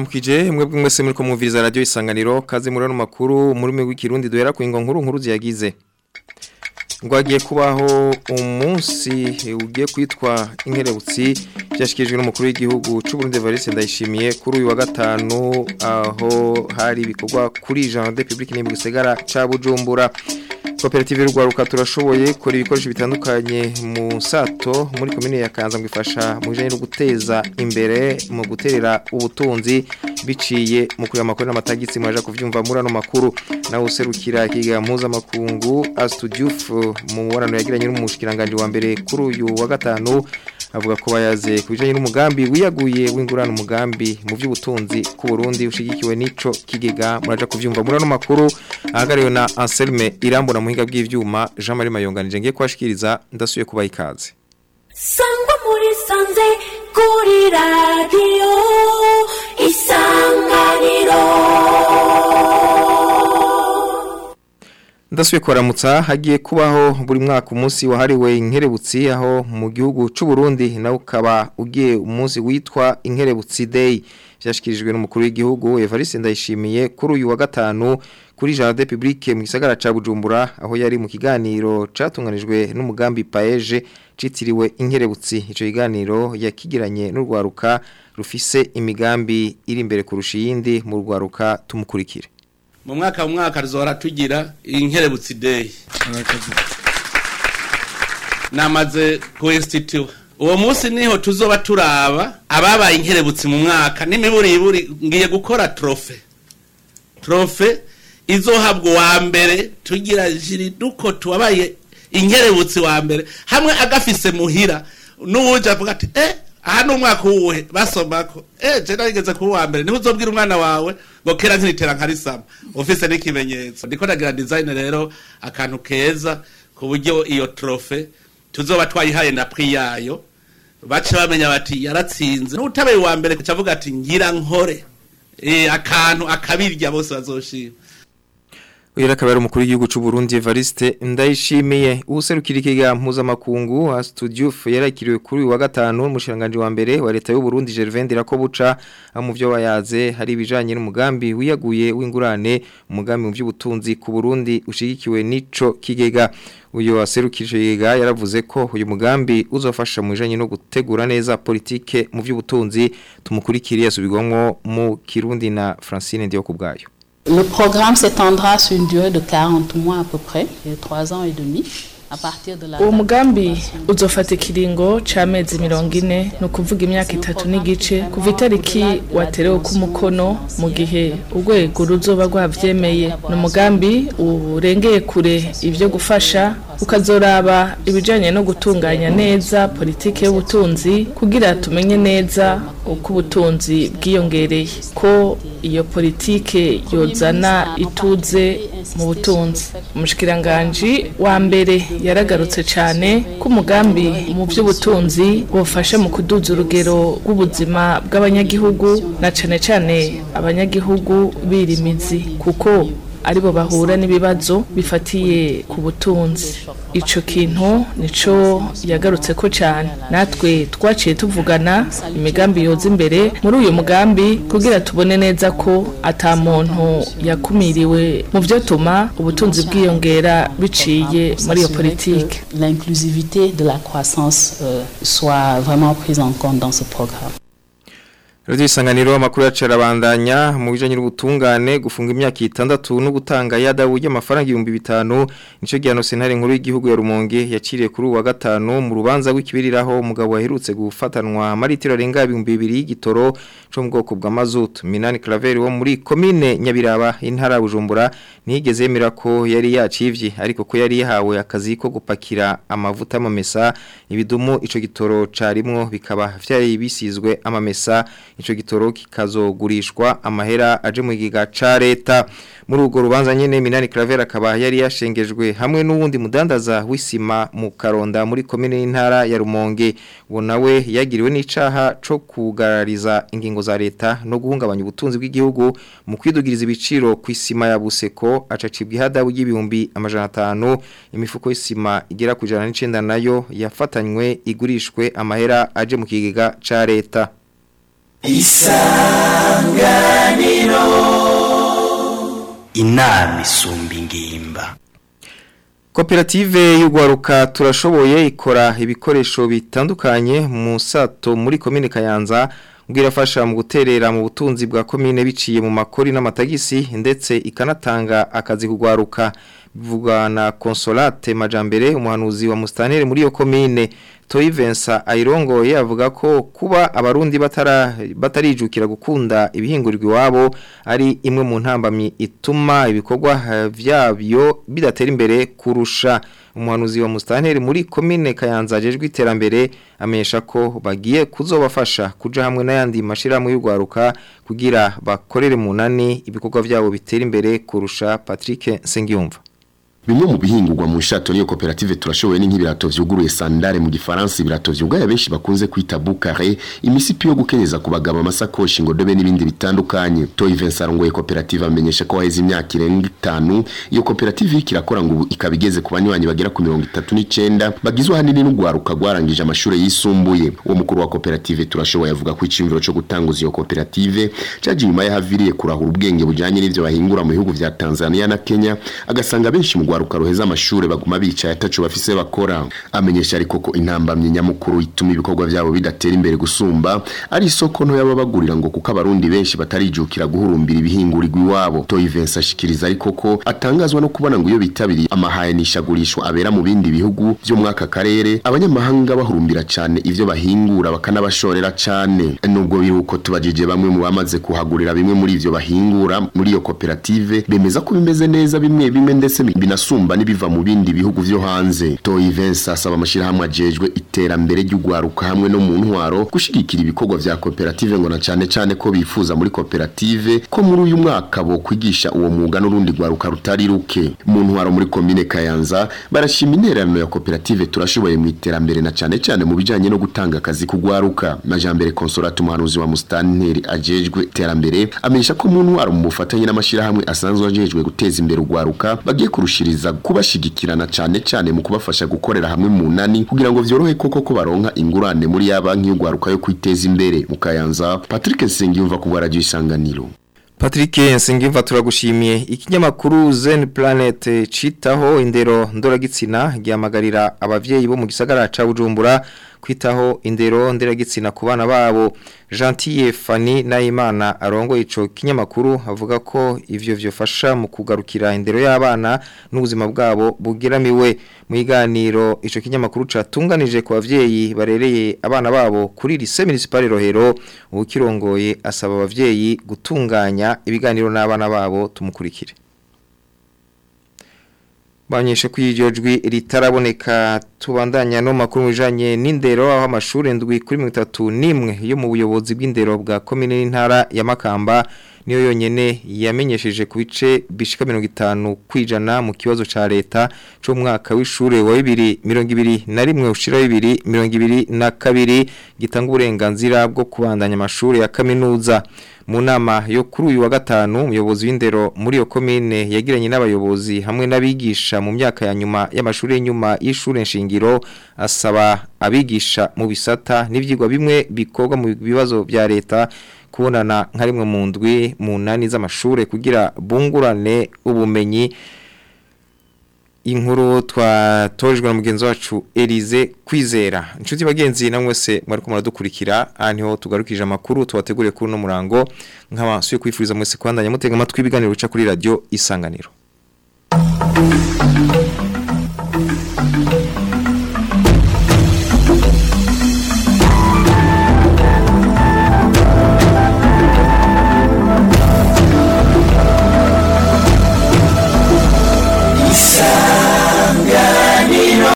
ndabaramukije mwebwe mwese muri ko mwumviriza radio isanganiro kaze muri no makuru muri mwe w'ikirundi duhera ku ingo nkuru nkuru ziyagize ngo hagiye kubaho umunsi ugiye kwitwa inkerebutsi byashyikirijwe n'umukuru w'igihugu cy'u Burundi Evariste Ndayishimiye kuri uyu wa gatanu aho hari ibikorwa kuri Jean de Public n'imbi gisagara ca Bujumbura koperative y'urwaruka turashoboye kora ibikoresho bitandukanye mu sato muri komine ya Kanza ngifasha mu bijanye no guteza imbere mu guterera ubutunzi biciye mu kuri amakuru n'amatagitsi mwaje kuvyumva muri ano makuru nawe userukira ikiga mpuzamakungu Astudiouf mu mubonano yagiranye n'umushikiranganje wa mbere kuri uyu wa gatanu avuga ko bayaze ku bijanye n'umugambi wiyaguye w'ingurana umugambi mu by'ubutunzi ku Burundi ushigikiwe n'ico kigega muraja kuvyumva muri ano makuru ahagariwe na Anselme Irambona muhinga bw'ivyuma Jean Marie Mayonganije ngiye kwashikiriza ndasuye kubaha ikaze Sangwa muri sanze kuri radio isanganiro Ndasuye kwaramutsa hagiye kubaho buri mwaka umunsi wahariwe inkerebutsi aho mu gihugu c'u Burundi nawe ukaba ugiye umunsi witwa inkerebutsi day byashikirijwe n'umukuru w'igihugu Evariste Ndayishimiye kuri uyu wa gatanu kuri Jardin Public mu gisagara ca Bujumbura aho yari mu kiganiro catunganijwe n'umugambi Paeje citiriwe inkerebutsi ico kiganiro yakigiranye n'urwaruka rufise imigambi iri imbere kurusha iyindi mu rwaruka tumukurikire mu mwaka mu mwaka rizora tugira inkerebutsi day namaze kuinstitute uwo munsi niho tuzoba turaba ababaye inkerebutsi mu mwaka n'imiburiburi ngiye gukora trofe trofe izohabwa uwa mbere tugira jiri duko tuwabaye inkerebutsi wa mbere hamwe agafise muhira n'uwuje avuga ati eh aha ni umwaka uwuhe basomako eh je narigeze kuba uwa mbere niho uzobwira umwana wawe ngo kera ntiritera nkarisama ufise n'ikimenyetso ndiko ndagira design rero akantu keza ku buryo iyo trofe tuzoba twayihaye na prix yayo bace bamenya bati yaratsinze n'utabaye uwa mbere kucavuga ati ngira nkore eh akantu akabirya bose bazoshima Uyu akaba ari umukuru w'igihugu cy'u Burundi Evariste Ndayishimiye userukira ikiga mpuzamakungu Astudiouf yarakiriwe kuri uyu wa gatanu umushiranganje wa mbere wa leta y'u Burundi Gervais Ndirakobuca mu byo bayaze hari ibijanye n'umugambi wiyaguye w'ingurane umugambi mu by'ubutunzi ku Burundi ushigikiwe n'ico kigega uyu waserukije kigega yaravuze ko uyu mugambi uzofasha mu bijanye no gutegura neza politike mu by'ubutunzi tumukurikiriye asubigwamwo mu Kirundi na Francine Ndiyo kubgayo Le programme s'étendra sur une durée de 40 mois à peu près, 3 ans et demi. uwo mugambi uzofata ikiringo c'amezi mirongo ine ni ukuvuga imyaka itatu n'igice kuva itariki waterewe k'umukono mu gihe urwego ruzoba rwavyemeye ni umugambi urengeye kure ivyo gufasha ukazoraba ibijanye no gutunganya neza politike y'ubutunzi kugira tumenye neza uko ubutunzi bwiyongereye ko iyo politike yozana ituze mu butunzi umushikiranganji wa mbere yaragarutse cyane ko umugambi mu by'ubutunzi bufasha mu kuduza urugero rw'ubuzima bw'abanyagihugu na cyane cyane abanyagihugu birimizi kuko aribo bahura n'ibibazo bifatiye ku butunzi icyo kintu nico yagarutse ko cyane natwe twaciye tuvugana imigambi yoza imbere muri uyu mugambi kugira tubone neza ko ata muntu yakumiriwe mu byo tuma ubutunzi bwiyongera biciye muri iyo politike L'inclusivité de la croissance euh, soit vraiment prise en compte dans ce programme. Radio isanganiro amakuru yacarabandanya mu bijanye n'ubutungane gufunga imyaka itandatu no gutanga yadabu y'amafaranga 5000 nico gihano sentare nkuru y'igihugu ya Rumonge yaciriye kuri uwa gatanu mu rubanza rw'ikibiriraho umugabo waherutse gufatanwa maritiro arenga 2000 y'igitoro cyo mu bwoko bwa mazutu Minani Claver wo muri commune Nyabiraba intara Bujumbura nigeze yemera ko yari yacivye ariko ko yari yahawe akazi ko gupakira amavuta amamesa ibidumu ico gitoro carimwo bikaba vyari bisizwe amamesa ico gitoro kikazogurishwa amahera aje mu giga ca leta muri urwo rubanza nyene Minani Claver akaba yari yashengejwe hamwe n'uwundi mudandaza w'isima mu Karonda muri commune y'intara ya Rumonge uwo nawe yagiriwe n'icaha co kugarariza ingingo za leta no guhungabanya ubutunzi bw'igihugu mu kwidugiriza ibiciro ku isima ya Buseko acacibwa ihadabu y'ibihumbi amajana 5 imifuko y'isima igera ku 109 nayo yafatanywe igurishwe amahera aje mu kigega ca leta inama isumba ingimba Koperative y'ugwaruka turashoboye ikora ibikoresho bitandukanye mu sato muri komine Kayanza ngo irafasha mu guterera mu butunzi bwa komine biciye mu makori n'amatagisi ndetse ikanatanga akazi kugwaruka bivugwa na Consolate Majambere umuhanuzi wa Mustanere muri iyo komine Toyi Vincent ayirongoye avuga ko kuba abarundi batara batarijukira gukunda ibihingurirwa iwabo ari imwe mu ntambamyi ituma ibikorwa eh, vyabyo bidatera imbere kurusha umuhanuzi wa Mustaneri muri komine Kayanza ajejwe iterambere amenyesha ko bagiye kuzobafasha kuja hamwe n'ayandi mashirahamwe y'ugwaruka kugira bakorere munani ibikorwa vyabo bitera imbere kurusha Patrick Sengiyumva Bimwe mu bihingurwa mu nshato niyo koperative turashoboye nk'ibirato vyuguruye sandare mu gifaransa ibirato vyugaye benshi bakunze kwita boucare imisipi yo gukenyeza ku bagabo amasakoshi ngo dobe n'ibindi bitandukanye Toyi Vincent arongoye koperative amenyesha ko haheze imyaka irenga itanu iyo koperative ikirakora ngo ubu ikaba igeze ku banywanyi bagera ku mirongo itatu n'icenda bagizwe ahanini n'ugwaruka rwarangije amashuri yisumbuye uwo mukuru wa koperative turashoboye avuga ko iciyumviro co gutanguza iyo koperative caje inyuma yahaviriye kurahura ubwenge bujanye n'ivyo bahingura mu bihugu vya Tanzania na Kenya agasanga benshi mu rwaruka ruheza amashure baguma bicaye ataco bafise bakora amenyesha ariko ko intambamye nyamukuru ituma ibikorwa vyabo bidatera imbere gusumba ari isoko nto y'ababagurira ngo kuko abarundi benshi batarijukira guhurumbira ibihingurirwa iwabo Toyi Vincent ashikiriza ariko ko atangazwa no kubona ngo iyo bitabiriye amahayanishagurishwa abera mu bindi bihugu vyo mwaka karere abanyamahanga bahurumbira cane ivyo bahingura bakanabashorera cane nubwo biruko tubajije bamwe mu bamaze kuhagurira bimwe muri ivyo bahingura muri iyo koperative bemeza ko bimeze neza bimwe bimwe ndetse binasumba n'ibiva mu bindi bihugu vyo hanze Toyi Vincent asaba amashirahamwe ajejwe iterambere ry'ugwaruka hamwe no mu ntwaro gushigikira ibikorwa vya koperative ngo na cane cane ko bifuza muri koperative ko muri uyu mwaka bo kwigisha uwo mwuga n'urundi gwaruka rutari ruke mu ntwaro muri komine Kayanza barashima intererano ya koperative turashoboye mu iterambere na cane cane mu bijanye no gutanga akazi kugwaruka Majambere Consolate umuhanuzi wa Mustanteri ajejwe iterambere amenyesha ko mu ntwaro mu bufatanye n'amashirahamwe asanzwe ajejwe guteza imbere ugwaruka bagiye kurushiriza kubashigikirana cane cane mu kubafasha gukorera hamwe mu nani kugira ngo vyorohe koko ko baronka ingurane muri ya banki y'ugwaruka yo kwiteza imbere mu Kayanza Patrick Nsengiyumva ku bwa radio isanganiro Patrick Nsengimva turagushimiye ikinyamakuru Zen Planet citaho indero ndoragitsina gihamagarira abavyeyi bo mu gisagara ca Bujumbura kwitaho indero nderagitsina ku bana babo Gentil Fanny Nayimana arongo ico kinyamakuru avuga ko ivyo vyofasha mu kugarukira indero y'abana n'ubuzima bwabo bugiramiwe mu iganiro ico kinyamakuru catunganije ku bavyeyi barereye abana babo kuri lycée municipal Rohero ukirongoye asaba abavyeyi gutunganya ibiganiro n'abana babo tumukurikire Banyeshe kw'iryo jwi ritaraboneka tubandanya no makuru bijanye n'indero aho amashuri ndwi kuri 31 yo mu buyobozi bw'indero bwa commune n'intara ya Makamba niyo yonyene yamenyesheje ku bice bishika 50 kwijana mu kibazo ca leta cyo mwaka w'ishure wa 2021 ushira 2022 gitanga uburenganzira bwo kubandanya amashuri ya kaminuza mu nama yo kuri uyu wa gatanu umuyobozi w'indero muri iyo komine yagiranye n'abayobozi hamwe n'abigisha mu myaka ya nyuma y'amashuri y'inyuma y'ishure nshingiro asaba abigisha mu bisata n'ivyigwa bimwe bikorwa mu bibazo bya leta kubonana nka rimwe mu ndwi mu nani z'amashure kugira bungurane ubumenyi inkuru twatojwe na mugenzi wacu Elize kwizera inshuti bagenzi namwe se mwari ko muradukurikira ahantu tugarukije amakuru tubateguriye kuri no murango nk'abasuye kwifuriza mwese kwandanya mutega amatwi ibiganiro bica kuri radio isanganiro